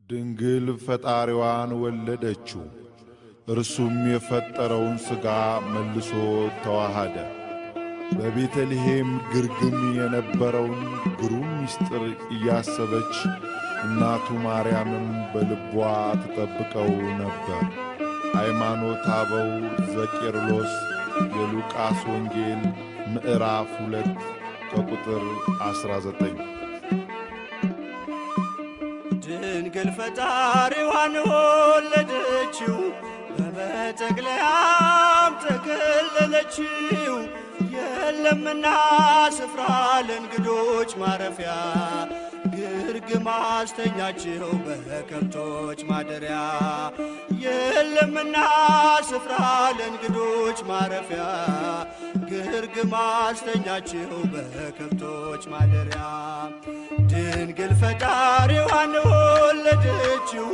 ድንግል ፈጣሪዋን ወለደችው። እርሱም የፈጠረውን ሥጋ መልሶ ተዋሃደ። በቤተልሔም ግርግም የነበረውን ግሩም ምስጢር እያሰበች እናቱ ማርያምም በልቧ ትጠብቀው ነበር። ሃይማኖተ አበው ዘቄርሎስ የሉቃስ ወንጌል ምዕራፍ ሁለት ከቁጥር 19 ድንግል ፈጣሪዋን ወለደችው፣ በመጠቅለያም ተከለለችው። የለምና ስፍራ ለእንግዶች ማረፊያ ግርግም አስተኛችው በከብቶች ማደሪያ። የለምና ስፍራ ለእንግዶች ማረፊያ ግርግም አስተኛችው በከብቶች ማደሪያ። ድንግል ፈጣሪዋን ወለደችው፣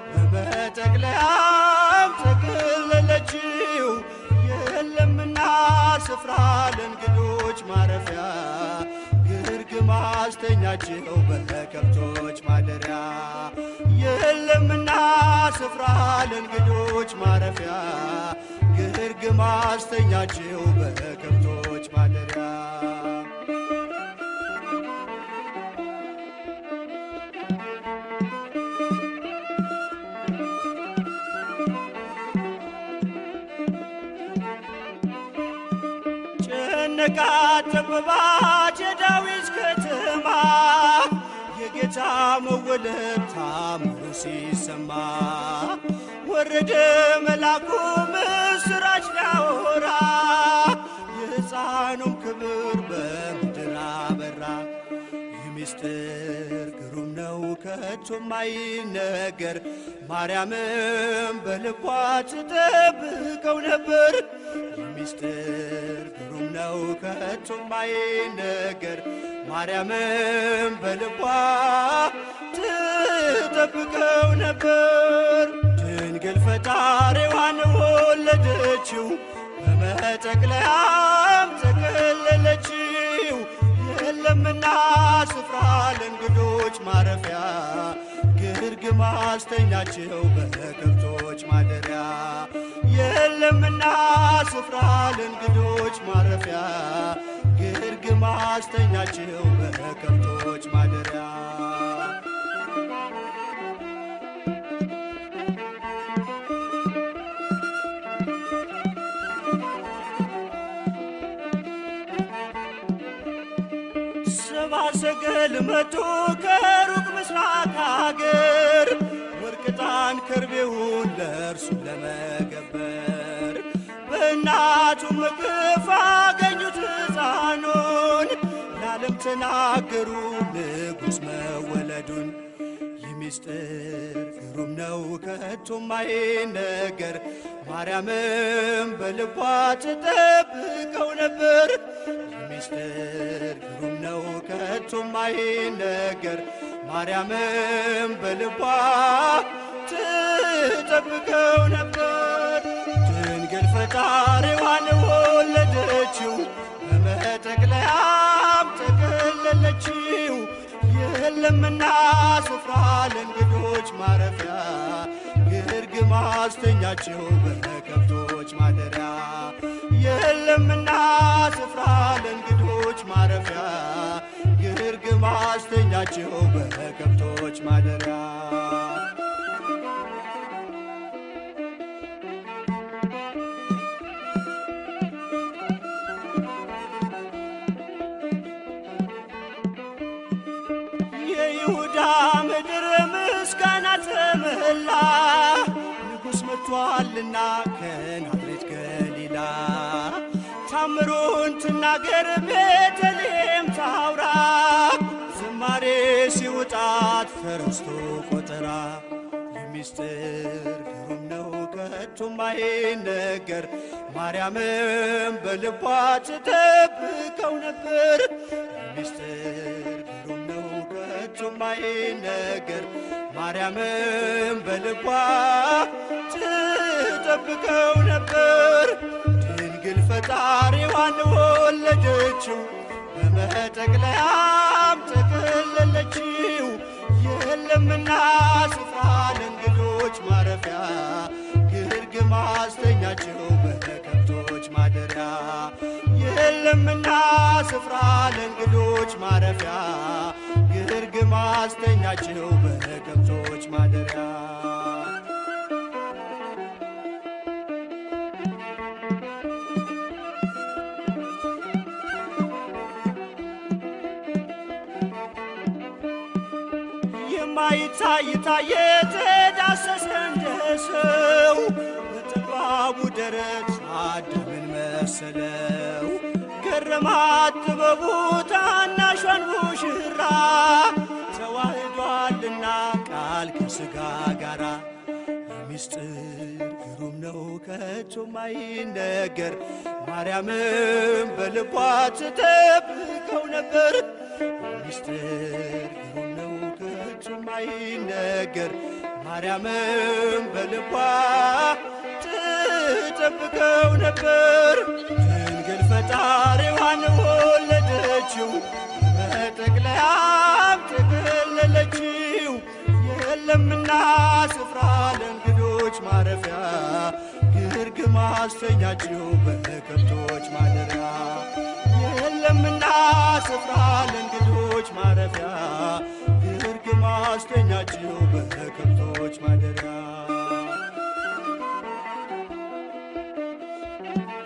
በመጠቅለያም ተከለለችው። የለምና ስፍራ ለእንግዶች ማረፊያ ግርግም አስተኛችው በከብቶች ማደሪያ። የለምና ስፍራ ለእንግዶች ማረፊያ ግርግም አስተኛችው በከብቶች ማደሪያ። ጨነቃት ጠበባት የዳዊት ከተማ የጌታ መወለድ ታምሩ ሲሰማ ወረደ መልአኩ ምስራች ሊያወራ የሕፃኑም ክብር በምድር አበራ። ይህ ምስጢር ግሩም ነው ከቶም አይነገር ማርያምም በልቧ ትጠብቀው ነበር። ይህ ምስጢር ግሩም ነው ከቶም አይነገር ማርያምም በልቧ ትጠብቀው ነበር። ድንግል ፈጣሪዋን ወለደችው፣ በመጠቅለያም ተከለለችው። የለምና ስፍራ ለእንግዶች ማረፊያ ግርግም አስተኛችው በከብቶች ማደሪያ። የለምና ስፍራ ለእንግዶች ማረፊያ ግርግም አስተኛችው በከብቶች ማደሪያ። ሰብአ ሰገል መጡ ከሩቅ ምስራቅ አገር ወርቅ ዕጣን ከርቤውን ለእርሱ ለመገበር በእናቱ እቅፍ አገኙት ሕፃኑን ለዓለም ተናገሩ ንጉሥ መወለዱን። ይህ ምስጢር ግሩም ነው ከቶም አይነገር ማርያምም በልቧ ትጠብቀው ነበር። ይህ ምስጢር ግሩም ነው ከቶም አይነገር ማርያምም በልቧ ትጠብቀው ነበር። ድንግል ፈጣሪዋን ወለደችው፣ በመጠቅለያም ተከለለችው። የለምና ስፍራ ለእንግዶች ማረፊያ ግርግም አስተኛችው በከብቶች ማደሪያ። የለምና ስፍራ ለእንግዶች ማረፊያ ግርግም አስተኛችው በከብቶች ማደሪያ። የይሁዳ ምድር ምስጋና ተመላ ንጉሥ መጥቷልና ከናዝሬት ገሊላ ታምሩን ትናገር ቤተልሔም ታውራ ዝማሬ ሲውጣት ፈረስቶ ቆጠራ የሚስጥር ግሩም ነው ከቶም አይነገር ማርያምም በልቧ ትጠብቀው ነበር ሚስጥር ግሩም ነው ከቶም አይነገር ማርያምም በልቧ ትጠብቀው ነበር። ድንግል ፈጣሪዋን ወለደችው፣ በመጠቅለያም ተከለለችው። የለምና ስፍራ አስተኛቸው በከብቶች ማደሪያ የለምና ስፍራ ለእንግዶች ማረፊያ ግርግም አስተኛቸው በከብቶች ማደሪያ የማይታይ ታየ ተዳሰሰ እንደ ሰው በጠባቡ ደረት አዳምን መሰለው ገረማት ጥበቡ ታናሿን ሙሽራ ተዋህዷልና ቃል ከሥጋ ጋራ ሚስጥር ግሩም ነው ከቶ ማይነገር ማርያምም በልቧ ትጠብቀው ነበር ሚስጥር ግሩም ነው ከቶ ማይነገር ማርያምም በልቧ ትጠብቀው ነበር ድንግል ፈጣሪዋን ወለደችው በጠቅለያም ተገለለችው የለምና ስፍራ ለእንግዶች ማረፊያ ግርግም አስተኛችው በከብቶች ማደሪያ የለምና ስፍራ ለእንግዶች ማረፊያ ግርግም አስተኛችው በከብቶች ማደሪያ